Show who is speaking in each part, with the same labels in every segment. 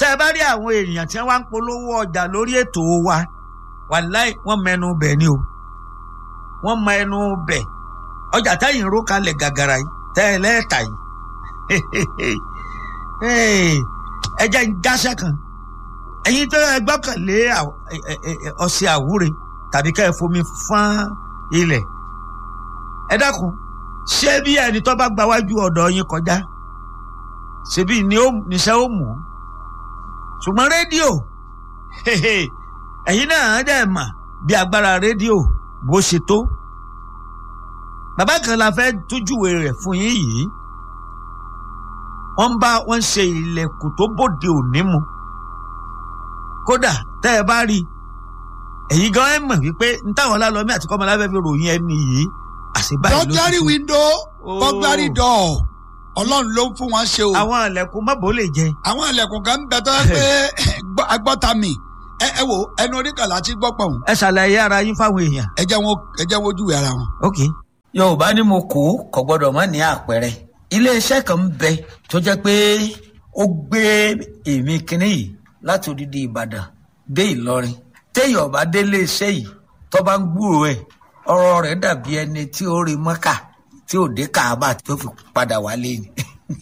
Speaker 1: tẹ́ ẹ bá rí àwọn èèyàn tí wọ́n wá ń polówó ọjà lórí ètò wa wàláì wọ́n mẹnu bẹ̀ ni o wọ́n mọ ẹnu bẹ̀ ọjà táyìn ró kalẹ̀ gàgàrà yìí tẹ́ ẹ lẹ́ẹ̀ta yìí ẹ jẹ́ ń jáṣẹ́ kan ẹ̀yin tó ẹ gbọ́kànlé ọṣẹ àwúre tàbí ká ẹ fomi fán ilẹ̀ ẹ dákun ṣé bí ẹni tó bá gba wájú ọ̀dọ̀ yín kọjá ṣebí ni ó níṣẹ́ ó mú ṣùgbọ́n rédíò ẹ̀yin náà dẹ̀ mà bí agbára rédíò bó ṣe tó bàbá kan la fẹ́ tójúwe rẹ̀ fún yín yìí wọ́n bá wọ́n ṣe ilẹ̀kùn tó bòde òní mu kódà tẹ́ ẹ bá rí ẹ̀yin gan ẹ̀ mọ̀ wípé n táwọn ọlálọ́mí àti kọ́mọláfẹ́ fi ròyìn ẹni yìí àṣebáyé ló ti
Speaker 2: burglary window burglary door ọlọ́run ló ń fún wọn ṣe o.
Speaker 1: àwọn ilẹ̀kùn mọ́bò lè jẹ.
Speaker 2: àwọn ilẹ̀kùn kan ń bẹ tó pé agbọ́ta mi ẹ ẹ wo ẹnu oníkàlà ti gbọ́ pọ̀
Speaker 1: ẹ ṣàlàyé ara yín fáwọn èèyàn.
Speaker 2: ẹ jẹ́ wọn ẹ jẹ́ wọn ojúwe ara wọn.
Speaker 1: ok.
Speaker 3: yorùbá ní mo kó kò gbọdọ̀ má ní àpẹẹrẹ iléeṣẹ́ kan ń bẹ tó jẹ́ pé ó gbé èmi kínní yìí láti odidi ìbàdàn dé ìlọrin téèyàn bá dé iléeṣẹ́ yìí tó bá ń gbúrò ẹ̀ ọ̀rọ̀ rẹ̀ dàbí ẹni tí ó rí mọ́kà tí ò dé káàbà tó fi padà wálé ni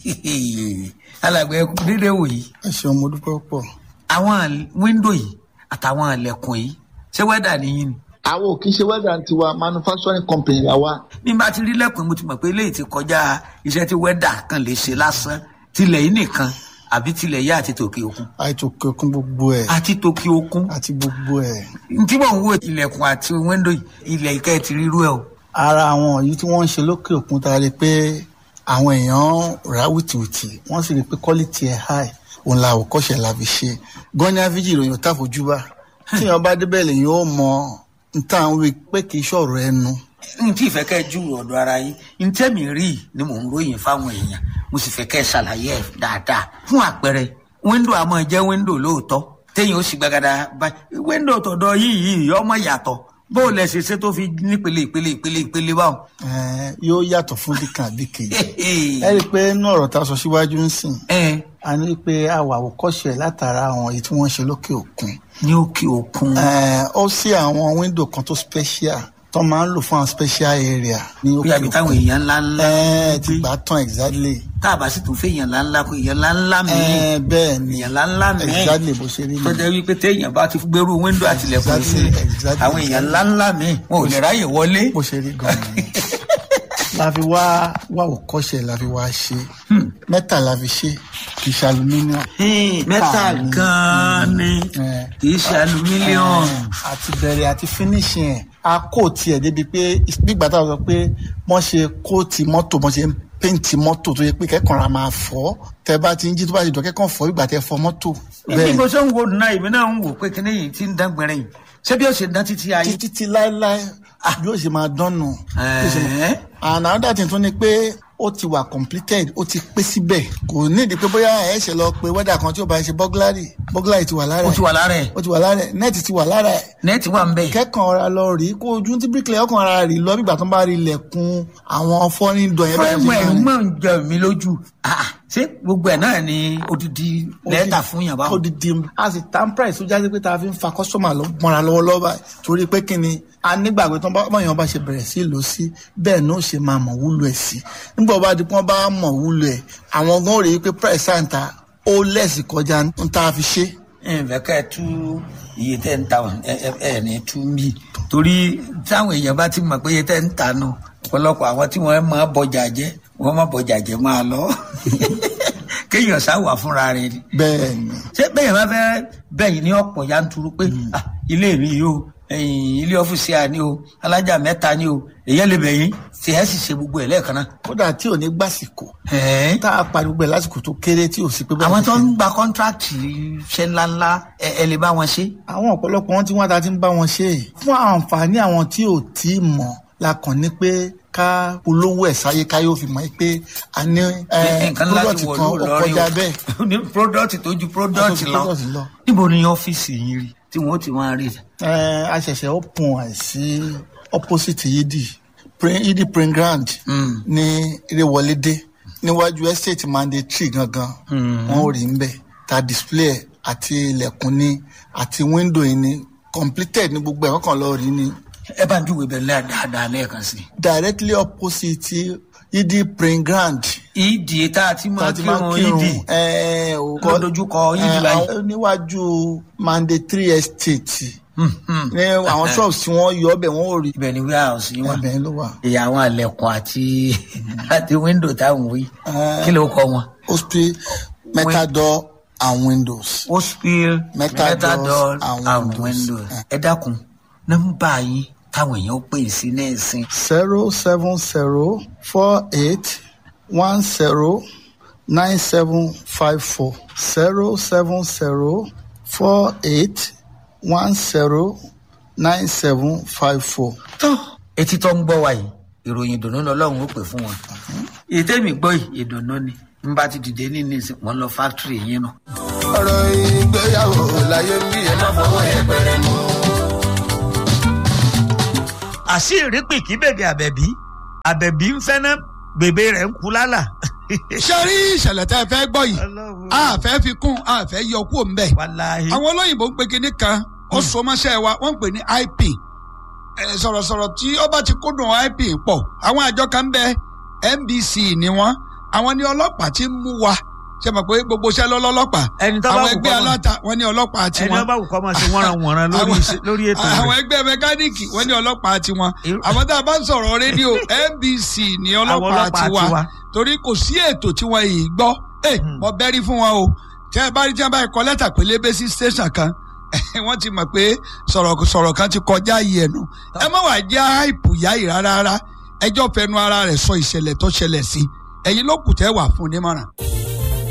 Speaker 3: alàgbẹ̀ dídé wò yìí.
Speaker 2: ẹ ṣeun mo dúpẹ́ pọ̀.
Speaker 3: àwọn wíńdò yìí àtàwọn ilẹ̀kùn yìí ṣé wẹ́dà nìyí ni.
Speaker 4: àwọn ò kì í ṣe wẹ́dà tiwa manufacturing company la wa.
Speaker 3: bí n bá ti rí lẹ́kùn mo ti mọ̀ pé eléyìí ti kọjá iṣẹ́ tí wẹ́dà kan lè ṣe lásán tilẹ̀ yìí nìkan àbí tilẹ̀ yá àti tòkè òkun.
Speaker 2: àti tòkè òkun gbogbo ẹ̀.
Speaker 3: àti tòkè òkun.
Speaker 2: àti gbogbo ẹ̀.
Speaker 3: n tí mò ń wo ilẹ̀kùn àti wíńdò ilẹ̀ ìkẹ́ ti rírú ẹ̀ o
Speaker 2: ara àwọn yìí tí wọ́n ń ṣe lókè òkun ta rí pé àwọn èèyàn rà wìtìwìtì wọ́n sì rí pé quality ẹ̀ high òun la àwòkọ́ṣe la fi ṣe gọ́ni àfíjì ìròyìn ò tàfojúbà tí èèyàn bá débẹ̀ lèyìn ó mọ n tá à ń wí pé kì í ṣọ̀rọ̀ ẹnu.
Speaker 3: n tí ìfẹ́ kẹ́ ju ọ̀dọ̀ ara yín n tẹ́mi rí ni mò ń ròyìn fáwọn èèyàn mo sì fẹ́ kẹ́ ṣàlàyé ẹ̀ dáadáa fún àpẹẹrẹ wíńdò àmọ́ jẹ́ wíńdò lóòótọ́ téèyàn ó sì gbàgàdà báyìí wíńdò tọ̀dọ̀ yìí yìí ọmọ yàtọ̀ bó o lẹ ṣe ṣe tó fi nípele ìpele ìpele ìpele báwọn.
Speaker 2: yóò yàtọ̀ fún dìkan àbí kejì ẹ rí i pé inú ọ̀rọ̀ tá a sọ síwájú ń sìn a ní pé a wà àwòkọ́ṣe látara àwọn èyí tí wọ́n ń ṣe lókè òkun.
Speaker 3: ní òkè òkun.
Speaker 2: ó sí àwọn wíńdò kan tó special tó máa ń lò fún àwọn special area. ní
Speaker 3: bí àbí táwọn èèyàn ńlá ńlá.
Speaker 2: ẹ ti gbà tán exactly.
Speaker 3: tá a bá sì tún fẹ́ èèyàn ńlá ńlá kó èèyàn ńlá ńlá mi.
Speaker 2: ẹ bẹ́ẹ̀ ni
Speaker 3: èèyàn ńlá ńlá mi.
Speaker 2: exactly bó ṣe rí mi.
Speaker 3: tó jẹ́ wípé téèyàn bá ti gbèrú wíńdò àtìlẹ̀kùn sí àwọn èèyàn ńlá ńlá mi wọn ò lè ráyè wọlé.
Speaker 2: bó ṣe rí gan-an ni la fi wá wá òkọ́ṣẹ́ la fi wá ṣe mẹ́ta la fi ṣe kì í ṣe aluminium.
Speaker 3: mẹ́ta gan-an ni kì í ṣe aluminium.
Speaker 2: àti bẹ̀rẹ̀ àti finishing ẹ̀ a kò tiẹ̀ débi pé nígbà táwọn sọ pé wọ́n ṣe kóòtì mọ́tò wọ́n ṣe ń péǹtì mọ́tò tó yẹ pé kẹ́kọ̀ọ́ ra máa fọ́ tẹ bá ti ń jí tó bá ti dọ̀ kẹ́kọ̀ọ́ fọ́ ìgbà tẹ fọ́ mọ́tò.
Speaker 3: ibi bó ṣe ń wo náà ìbí náà ń wò pé kíní yìí ti ń dán gbẹrẹ yìí ṣé bí ó ṣe dán títí ayé.
Speaker 2: títí tí láéláé yóò ṣe máa dán nù. and another thing tún ni pé ó ti wà completed ó ti pé síbẹ̀ kò ní ìdí pé bóyá ẹ ṣe lọ pé wẹ́dà kan tí ó bá ṣe bọ́gláàrì bọ́gláàrì ti wà lára ẹ̀
Speaker 3: ó ti wà lára ẹ̀
Speaker 2: ó ti wà lára ẹ̀ nẹ́ẹ̀tì ti wà lára ẹ̀
Speaker 3: nẹ́ẹ̀tì wà ń bẹ̀.
Speaker 2: kẹ́kàn ọ̀ra lọ rí kó ojú tí bíríkìlẹ̀ ọkàn ara rí lọ bígbà tó ń bá rí ilẹ̀kùn àwọn fọ́nrín dọ̀ yẹn
Speaker 3: fúrẹ́mù ẹ̀ mọ̀ ń jẹ mí lójú ṣé gbogbo ẹ̀ náà ni odidi lẹ́tà fún yàn báwọn.
Speaker 2: odidi a sì tán price tó jáde pé tá a fi ń fa kọ́sọ́mà mọ́ra lọ́wọ́lọ́wọ́ báyìí torí pé kí ni a nígbàgbé tó báyọ̀ bá ṣe bẹ̀rẹ̀ sí lò sí bẹ́ẹ̀ náà ṣe máa mọ̀ wúlò ẹ̀ sí nígbà wọ́n bá di pọ́n bá mọ̀ wúlò ẹ̀ àwọn gan rèé pé price àǹtà ó lẹ́sì kọjá ń tá a fi ṣe.
Speaker 3: ǹfẹ̀ ká ẹ tú iye tẹ́ ń ta ẹ ẹ ní tú mí torí táwọn èèyàn bá ti mọ̀ pé iye tẹ́ ń ta nù ọ̀pọ̀lọpọ̀ àwọn tí wọ́n máa bọjà jẹ́ wọ́n máa bọjà jẹ́ máa lọ kéèyàn sáwà fúnra rẹ̀ ni.
Speaker 2: bẹ́ẹ̀ni.
Speaker 3: ṣé bẹ́ẹ̀ bá fẹ́ bẹ́yìn ní ọ̀pọ̀ yanturu pé ilé mi yìí o ilé ọ́fíìsì à ní o alájà mẹ́ta ní o èyàn lè bẹ̀yìn tí ẹ sì ṣe gbogbo ẹ̀ lẹ́ẹ̀kan náà.
Speaker 2: kódà tí ò ní gbàsìkò tá a parí gbogbo ẹ̀ lásìkò tó kéré tí ò sí pé.
Speaker 3: àwọn tó ń gba kọ́ńtrákì ṣe ńláńlá ẹ lè bá wọn ṣe.
Speaker 2: àwọn ọ̀pọ̀lọpọ̀ wọn tí wọ́n ta ti ń bá wọn ṣe fún àǹfààní àwọn tí ò tí ì mọ̀ la kàn ní pé ká polówó ẹ̀ sáyé ká yóò fi mọ̀ pé a ní product kan ó kọjá bẹ́ẹ̀.
Speaker 3: ní product tó ju product lọ níbo ni ọ́fíìsì yín rí tí wọ́n ti máa rí.
Speaker 2: a ṣẹ̀ṣẹ̀ open ẹ̀ sí opposite yidi yidi print ground ní Ìrẹ̀wọlédé níwájú estate mandatory gangan wọ́n ò rí ń bẹ̀ ta display ẹ̀ àti ilẹ̀kùn ni àti wíńdò yìí ni completed ní gbogbo ẹ̀kọ́ kan lọ rí ni
Speaker 3: ẹ bá ń júwe bẹ́ẹ̀ lẹ́yà dáadáa lẹ́ẹ̀kan sí
Speaker 2: directly opposite yidi praying ground
Speaker 3: i. ìdí tá a ti máa
Speaker 2: láti máa
Speaker 3: kírun
Speaker 2: kírun
Speaker 3: ìdí
Speaker 2: ẹ ò
Speaker 3: ló dojúkọ yídì báyìí.
Speaker 2: àwọn níwájú mandatory estate
Speaker 3: Hmm, hmm.
Speaker 2: ní àwọn shops tí wọ́n yọ ọbẹ̀ wọ́n ò rí
Speaker 3: ibẹ̀ ni warehouse yín wà
Speaker 2: ẹbẹ̀ ló wà.
Speaker 3: ìyá àwọn àlẹ̀kùn àti àti window táwọn wí
Speaker 2: Eh.
Speaker 3: kí ló kọ wọn.
Speaker 2: hospital metal door and windows.
Speaker 3: hospital
Speaker 2: Metal
Speaker 3: metal
Speaker 2: doors
Speaker 3: door
Speaker 2: and
Speaker 3: and
Speaker 2: windows.
Speaker 3: windows. ẹ dákun nọ́mbà yín táwọn èèyàn ó pè sí ní ìsìn
Speaker 2: zero seven zero four eight one zero nine seven five four zero seven zero four eight one zero nine seven five four.
Speaker 3: tó etí tó ń gbọ́ wa yìí ìròyìn ìdùnnú lọ́lọ́run ó pè fún wọn. ìtẹ́mi gbọ́ yìí ìdùnnú ni n bá ti dìde ní ìsìn wọn lọ fáktírì yín nù.
Speaker 5: ọ̀rọ̀ ìgbéyàwó láyé ń bí ẹ má fọwọ́ yẹpẹrẹ mú.
Speaker 1: àṣírí pìkì bèbè àbẹ̀bí àbẹ̀bí ń fẹ́ ná bèbè rẹ̀ ń kú lálà.
Speaker 6: ṣe rí ìṣẹ̀lẹ̀ tẹ́ ẹ fẹ́ gbọ́ yìí
Speaker 1: Ọlọ́run.
Speaker 6: a fẹ́ fi kún a fẹ́ yọ kúrò ń bẹ̀.
Speaker 1: wàláhì.
Speaker 6: àwọn olóyìnbó ń pe kinní kan ó so mọ́ṣẹ́ wa wọ́n ń pè ní ip Eh, sọ̀rọ̀sọ̀rọ̀ tí ó bá ti kúndùn ip pọ̀ àwọn àjọ kan ń bẹ nbc ni wọ́n àwọn ní ọlọ́pàá ti ń mú wa ṣe mọ̀ pé gbogbo iṣẹ́ lọ́lọ́pàá
Speaker 1: Ẹni tó bá
Speaker 6: àwọn
Speaker 1: wù
Speaker 6: ẹgbẹ́
Speaker 1: kọ́ mọ̀.
Speaker 6: aláta wọ́n ní ọlọ́pàá
Speaker 1: ẹni
Speaker 6: tiwọn
Speaker 1: ọba wù kọ́ máa ṣe wọ́nranwọ̀nran lórí
Speaker 6: Àwọn-
Speaker 1: iṣẹ́- lórí ètò
Speaker 6: àwọn
Speaker 1: rẹ̀.
Speaker 6: ẹgbẹ́ mẹkáníìkì wọ́n ní ọlọ́pàá tiwọn
Speaker 1: Irú-
Speaker 6: àwọn tá a bá ń sọ̀rọ̀ rédíò nbc ní ọlọ́pàá
Speaker 1: ọlọ́pàá
Speaker 6: tiwa
Speaker 1: tiwa.
Speaker 6: torí kò sí ètò tí wọ́n yìí gbọ́ ẹ mo bẹ́rí fún wọn o tí ẹ bá rí tí ẹ bá kọ lẹ́tà pélébé sí station kan wọ́n ti mọ̀ pé sọ̀rọ̀ sọ̀rọ̀ kan ti kọjá yìí ẹnu ẹ má wàá jẹ́ àìpù yá yìí rárá rárá ẹjọ́ fẹnu ara rẹ̀ sọ ìṣẹ̀lẹ̀ tó ṣẹlẹ̀ sí ẹ̀yin ló kù tẹ́ wà fún un nímọ̀ràn.